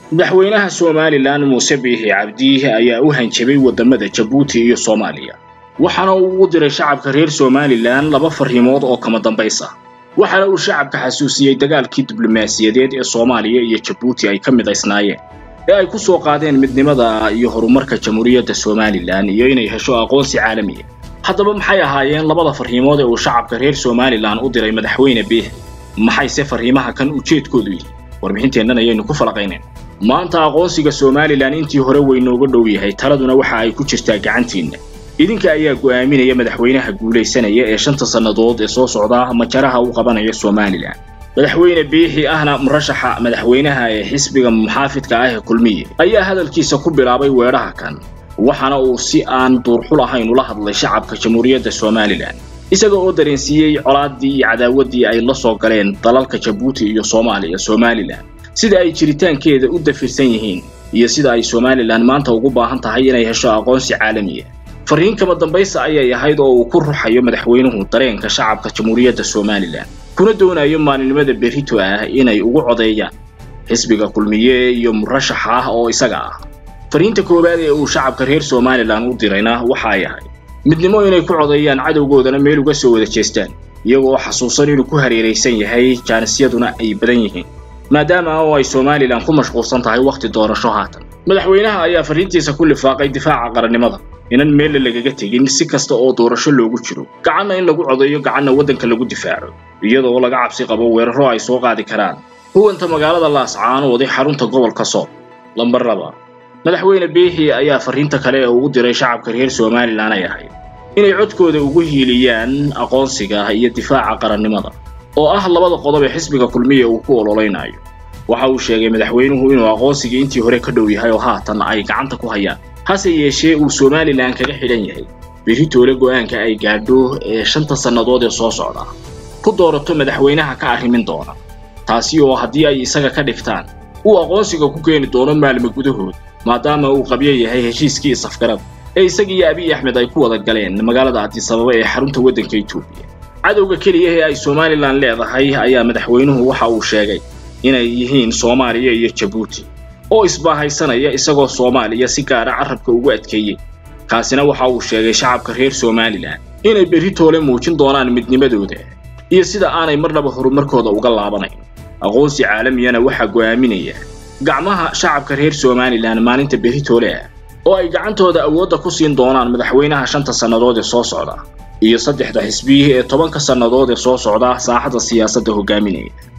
madaxweynaha somalilan muuse biixi cabdi ayaa u hanjabay waddamada jabuuti iyo soomaaliya waxaana uu u diray shacabka reer somalilan laba farriimood oo kama dambays ah waxaana uu shacabka xasuusiyey dagaalkii diblomaasiyadeed ee soomaaliya iyo jabuuti ay ka midaysnaayeen ee ay ku soo qaadeen midnimada iyo horumarka jamhuuriyadda somalilan iyo inay hesho aqoonsi caalamiya haddaba maxay ahaayeen labada farriimood ee uu shacabka reer somalilan u diray madaxweyne biixi maxayse farriimaha kan ujeedkoodu yihi warbixinteennan ayaynu ku falaqaynayn maanta aqoonsiga somalilan intii hore weynooga dhow yahay taladuna waxa ay ku jirtaa gacantiinna idinka ayaa go'aaminaya madaxweynaha guulaysanaya ee shanta sannadood ee soo socda majaraha u qabanaya somalilan madaxweyne biixi ahna murashaxa madaxweynaha ee xisbiga muxaafidka ah ee kulmiye ayaa hadalkiisa ku bilaabay weedhaha kan waxaana uu si aan duurxul ahayn ula hadlay shacabka jamhuuriyadda somalilan isaga oo dareensiiyey colaaddii iyo cadaawaddii ay la soo galeen dalalka jabuuti iyo soomaaliya somalilan sida ay jiritaankeeda u dafirsan yihiin iyo sida ay somalilan maanta ugu baahan tahay inay hesho aqoonsi caalamiya farriin kama dambaysa ayay ahayd oo uu ku ruxayo madaxweynuhu dareenka shacabka jamhuuriyadda somalilan kuna doonayo maalinimada berrito ah inay ugu codeeyaan xisbiga kulmiye iyo murashaxa ah oo isaga ah farriinta koowaad ee uu shacabka reer somalilan u dirayna waxa ay ahayd midnimo inay ku codeeyaan cadowgoodana meel uga soo wada jeestaan iyaga oo xasuusan inuu ku hareeraysan yahay jaanisyaduna ay badan yihiin maadaama oo ay somalilan ku mashquulsan tahay wakhti doorasho haatan madaxweynaha ayaa farriintiisa ku lifaaqay difaaca qarannimada inan meelle lagaga tegin si kasta oo doorasho loogu jiro gacanna in lagu codeeyo gacanna waddanka lagu difaaco iyadoo laga cabsi qabo weeraro ay soo qaadi karaan huwanta magaalada laascaanood ee xarunta gobolka soob lambar laba madaxweyne biixi ayaa farriinta kale ee ugu diray shacabka reer somalilan ay ahayd inay codkooda ugu hiiliyaan aqoonsiga iyo difaaca qarannimada oo ah labada qodob ee xisbiga kulmiya uu ku ololeynayo waxa uu sheegay madaxweynuhu inuu aqoonsigii intii hore ka dhow yahay oo haatan ay gacanta ku hayaan hase yeeshee uu somalilan kaga xidhan yahay beritoole go'aanka ay gaadho ee shanta sannadood ee soo socda ku doorato madaxweynaha ka arrimin doona taasi oo haddii ay isaga ka dhigtaan uu aqoonsiga ku keeni doono maalmo gudahood maadaama uu qabyo yahay heshiiskii safgarada ee isagiiyo abiy axmed ay ku wada galeen magaalada adisababa ee xarunta waddanka etoobiya cadowga keliya ee ay somalilan leedahay ayaa madaxweynuhu waxa uu sheegay inay yihiin soomaaliya iyo jabuuti oo isbaahaysanaya isagoo soomaaliya si gaara carrabka ugu adkeeyey kaasina waxa uu sheegay shacabka reer somalilan inay berritoole muujin doonaan midnimadooda iyo sida aanay marnaba horumarkooda uga laabanayn aqoonsi caalamiyana waxaa go'aaminaya gacmaha shacabka reer somalilan maalinta berritoole ah oo ay gacantooda awoodda ku siin doonaan madaxweynaha shanta sannadood ee soo socda iyo saddexda xisbiyi ee tobanka sannadood ee soo socda saaxadda siyaasadda hogaaminaya